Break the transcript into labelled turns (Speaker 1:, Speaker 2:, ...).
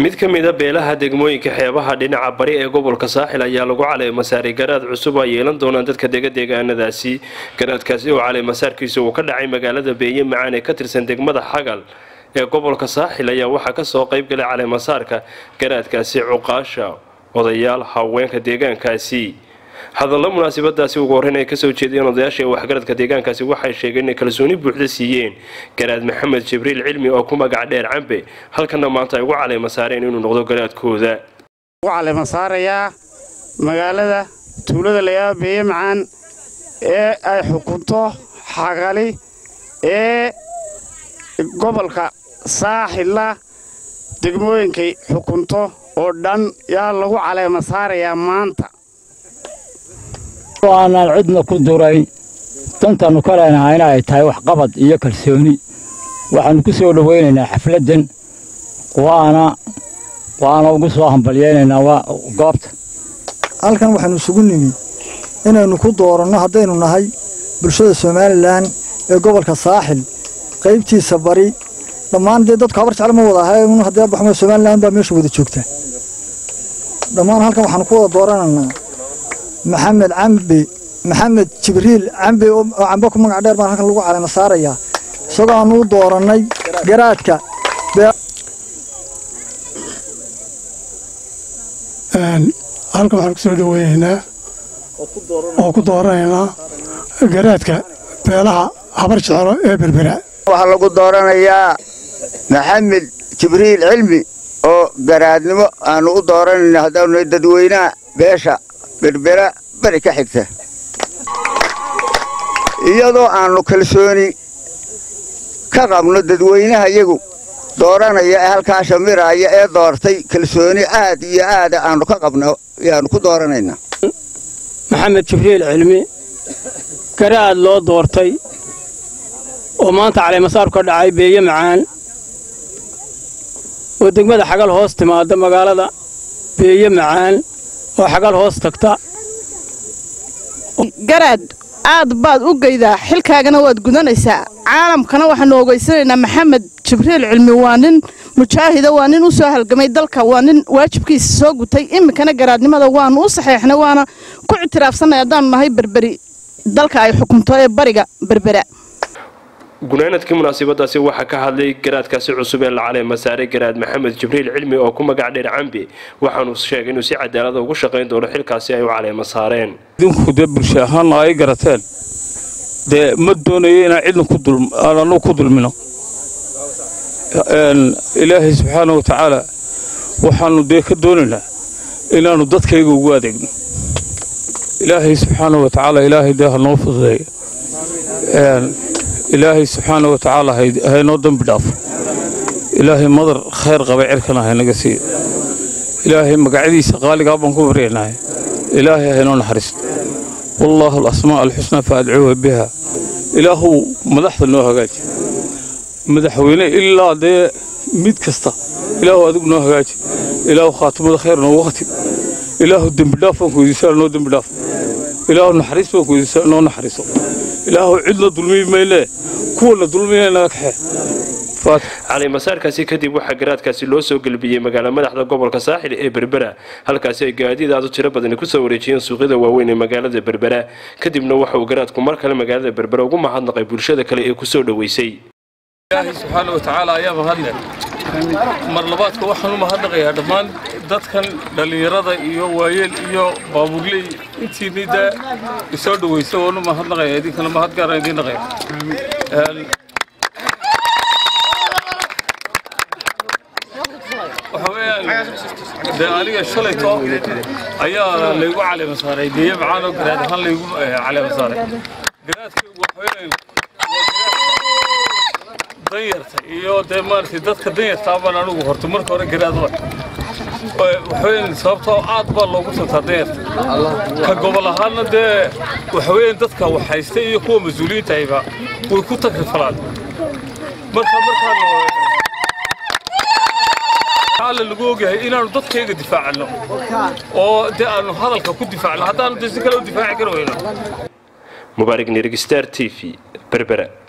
Speaker 1: mid ka mida beelaha degmooyinka xeebaha dhinaca bari ee gobolka saaxil ayaa lagu caleemasaarey garaad cusub ay yeelan doonaan dadka dega deegaanadaasi garaadkaasi oo caleemasaarkiisa uu ka dhacay magaalada beeye macaan ee ka tirsan degmada xagal ee gobolka saaxil ayaa waxaa kasoo qaybgalay caleemasaarka garaadkaasi cuqaasha odayaal haweenka deegaankaasi hadallo munaasabadaasi ugu horreyn ay kasoo jeediyeen odayaasha ee waxgaradka deegaankaasi waxay sheegeen inay kalsooni buuxda siiyeen garaad maxamed jibriil cilmi oo ku magac dheer cambe halkana maanta ay ugu caleema saareen inuu noqdo garaadkooda
Speaker 2: ugu caleema saarayaa magaalada tuulada layaaba beeye macaan ee ay xukunto xagali ee gobolka saaxilla degmooyinkay xukunto oo dhan yaa lagu caleema saarayaa maanta
Speaker 3: aanaan cidna ku durayn dantannu ka leenahayna ay tahay waxqabad iyo kalsooni waxaannu ku soo dhowaynaynaa xafladdan waana waana ugu soo hambalyaynaynaa goobta
Speaker 4: halkan waxaannu isugu nimi inaynu ku dooranno haddaynu nahay bulshada somalilan ee gobolka saaxil qaybtiisa bari dhammaan dee dadku habar jeclo ma wada ahay haddii baxmo somalilan baa meesha wada joogta dhammaan halkan waxaannu ku wada dooranaynaa maxamed cambe maxamed jibriil cambe oo cambe ku magac dheer baan halkan lagu caleema saarayaa isagoo aanu u doorannay garaadka
Speaker 5: halkan waxaan ku soo dhoweynaynaa oo ku dooranaynaa garaadka beelaha habar jeclo ee berbera
Speaker 6: waxaa lagu dooranayaa maxamed jibriil cilmi oo garaadnimo aanu u dooranayna haddaanu dadweynaha beesha berbera bari ka xigta iyadoo aannu kalsooni ka qabno dadweynaha iyagu dooranaya ee halkaa shamiraaya ee doortay kalsooni aad iyo aada aannu ka qabno yaannu ku dooranaynaa
Speaker 7: maxamed jibriil cilmi garaad loo doortay oo maanta caleemasaar ka dhacay beeye macaan oo degmada xagal hoos timaada magaalada beeye macaan oo xagal hoos tagta
Speaker 8: garaad aad baad u geydaa xilkaagana waad gudanaysaa caalamkana waxaanu ogeysanaynaa maxamed jibriil cilmi waa nin mujaahida waa nin u soo halgamay dalka waa nin waajibkiisa soo gutay iminkana garaadnimada waanu u saxeexnay waana ku ictiraafsanay haddaanu nahay berberi dalka ay xukunto ee bariga berbera
Speaker 1: gunaanadkii munaasabadaasi waxaa ka hadlay garaadkaasi cusub ee la caleema saaray garaad maxamed jibriil cilmi oo ku magac dheer cambe waxaanu sheegay inuu si cadaalada ugu shaqayn doono xilkaasi ay u caleema saareen
Speaker 9: idinku dee bulsho ahaanna ay garateen dee ma doonayo inaan cidna aan annugu ku dulmino ilaahay subxaana wa tacaala waxaannu dee ka doonaynaa inaannu dadkayga ugu adeegno ilaahay subxaana wa tacaala ilaahay dee ha noo fududeeyo ilaahay subxaana wa tacaala haynoo dembi dhaafo ilaahay madar khayr qaba cirkana haynaga siiyo ilaahay magacyadiisa qaaligaa baan ku baryannahay ilaahay haynoo naxariisto wallaahu alasmaa alxusnaa fa adcuuha biha ilaahuu madaxda noo hagaaji madaxweyne ilaa dee mid kasta ilaahu adigu noo hagaaji ilaahu khaatimada khayr noogu khatib ilaahu dembidhaaf baan ku weydiisaa noo dembidhaaf ilaahu naxariis baan ku weydiisaa noo naxariiso ilaahu cidna dulmi mayle kuwana dulmiya naga kaxee
Speaker 1: caleemasaarkaasi kadib waxaa garaadkaasi loo soo gelbiyey magaala madaxda gobolka saaxil ee berbera halkaasi ay gaadiid aad u tiro badani kusoo wareejiyeen suuqyada waaweyn ee magaalada berbera kadibna waxa uu garaadku mar kale magaalada berbera ugu mahadnaqay bulshada kale ee kusoo dhoweysay
Speaker 9: ilaahay subxaana wa tacaala ayaa mahadle mar labaadka waxaan u mahadnaqayaa dhammaan dadkan dhallinyarada iyo waayeel iyo baabuurley intiinii dee isoo dhawaysa waan u mahadnaqaya idinkana mahad gaaraan idiin naqaya waxa weeyaan dee aniga shalayto ayaa laygu caleema saaray deeye macaan oo garaad ahaan laygu caleema saaray garaadka waxa weeyaan danyarta iyo dee maaragtay dadka danyartaa baan anigu horta marka hore garaad wa waxaweyaan sababtoo aad baa loogu tagtaa danyarta ka gobol ahaanna dee waxaweyaan dadka waxhaysta iyo kuwa mas-uuliyiintahayba way ku takrifalaan marka markaan alla lagu ogyahay inaanu dadkayga difaacano oo dee aanu hadalka ku difaacno haddaanu dee si kale u difaaci kari weyno
Speaker 1: mubaarig nirg star t v berbera